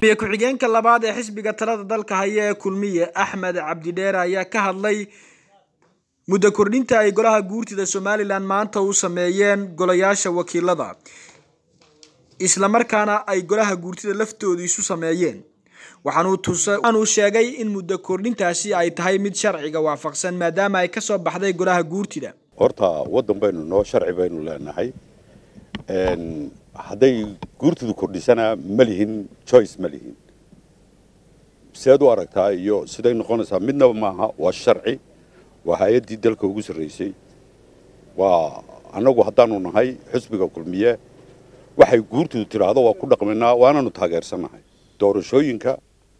ku-xigeenka labaad ee xisbiga talada dalka haya ee kulmiye axmed cabdidheere ayaa ka hadlay muddo kordhinta ay golaha guurtida somalilan maanta u sameeyeen golayaasha wakiilada islamarkaana ay golaha guurtida laftooda isu sameeyeen waxaanuu sheegay in muddo kordhintaasi ay tahay mid sharciga waafaqsan maadaama ay kasoo baxday golaha guurtida horta waddan baynu noo sharci baynu leenahay hadday guurtidu kordhisana ma lihin choice ma lihin seed u aragtaa iyo siday noqonaysaa midnaba maaha waa sharci waa hay-addii dalka ugu sarraysay waa annagu haddaanu nahay xusbiga kulmiye waxay guurtidu tidhaahdo waa ku dhaqmaynaa waananu taageersannahay doorashooyinka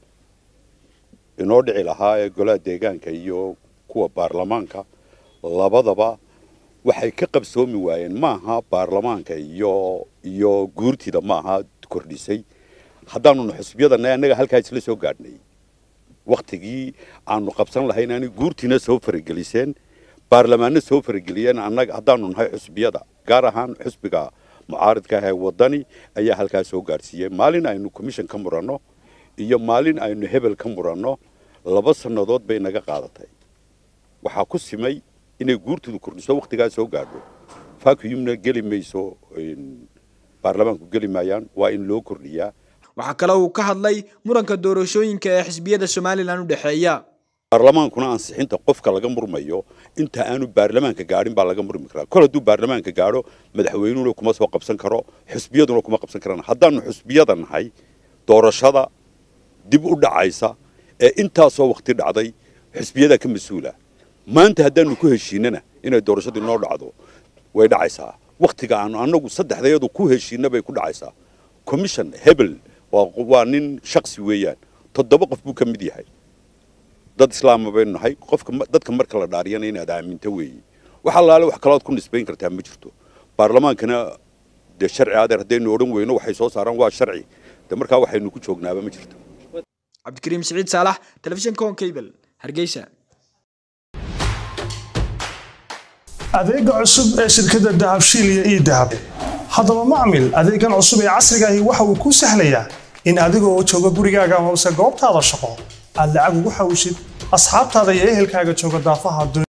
inoo dhici lahaa ee golaha deegaanka iyo kuwa baarlamaanka labadaba waxay ka qabsoomi waayeen maaha baarlamaanka iyo iyo guurtida maaha kordhisay haddaanuna xusbiyadana annaga halkaa isla soo gaadhnay waktigii aanu qabsan lahayn ani guurtiina soo farageliseen baarlamaanna soo farageliyeen annaga haddaanu nahay xusbiyada gaar ahaan xusbiga mucaaridka ah ee waddani ayaa halkaa soo gaadhsiiyey maalin aynu commission ka muranno iyo maalin aynu hebel ka muranno laba sannadood bay naga qaadatay waxaa ku simay inay guurtidu kordhiso waktigaa soo gaadho vacuumna geli mayso baarlamaanku geli maayaan waa in loo kordhiyaa waxaa kale uu ka hadlay muranka doorashooyinka ee xisbiyada somalilan u dhexeeya baarlamaankuna ansixinta qofka laga murmayo inta aanu baarlamaanka gaadhin baa laga murmi karaa kol hadduu baarlamaanka gaadho madaxweynuhuna kuma soo qabsan karo xusbiyaduna kuma qabsan karaan haddaanu xusbiyada nahay doorashada dib u dhacaysa ee intaasoo wakti dhacday xusbiyadaa ka mas-uula maanta haddaanu ku heshiinana inay doorashadii noo dhacdo way dhacaysaa waktiga aanu annagu saddexdayadu ku heshiina bay ku dhacaysaa commission hebel waa nin shaksi weeyaan toddoba qof buu ka mid yahay dad islaama baynu nahay qofka dadka marka la dhaariyana inaad aaminto weeye wax allaale wax kalood ku nisbayn kartaa ma jirto baarlamaankana dee sharci adeer haddaynu odhan weyno waxay soo saaraan waa sharci de markaa waxaynu ku joognaaba ma jirto cabdikariim siciid saalax telefishinka on cable hargeysa adeega cusub ee shirkadda dahabshiil iyo ii dahab haddaba macmil adeegan cusub ee casrigaahi waxa uu kuu sahlayaa in adigoo jooga gurigaaga amase goobtaada shaqo aad lacag ugu xawshid asxaabtaada iyo ehelkaaga jooga daafaha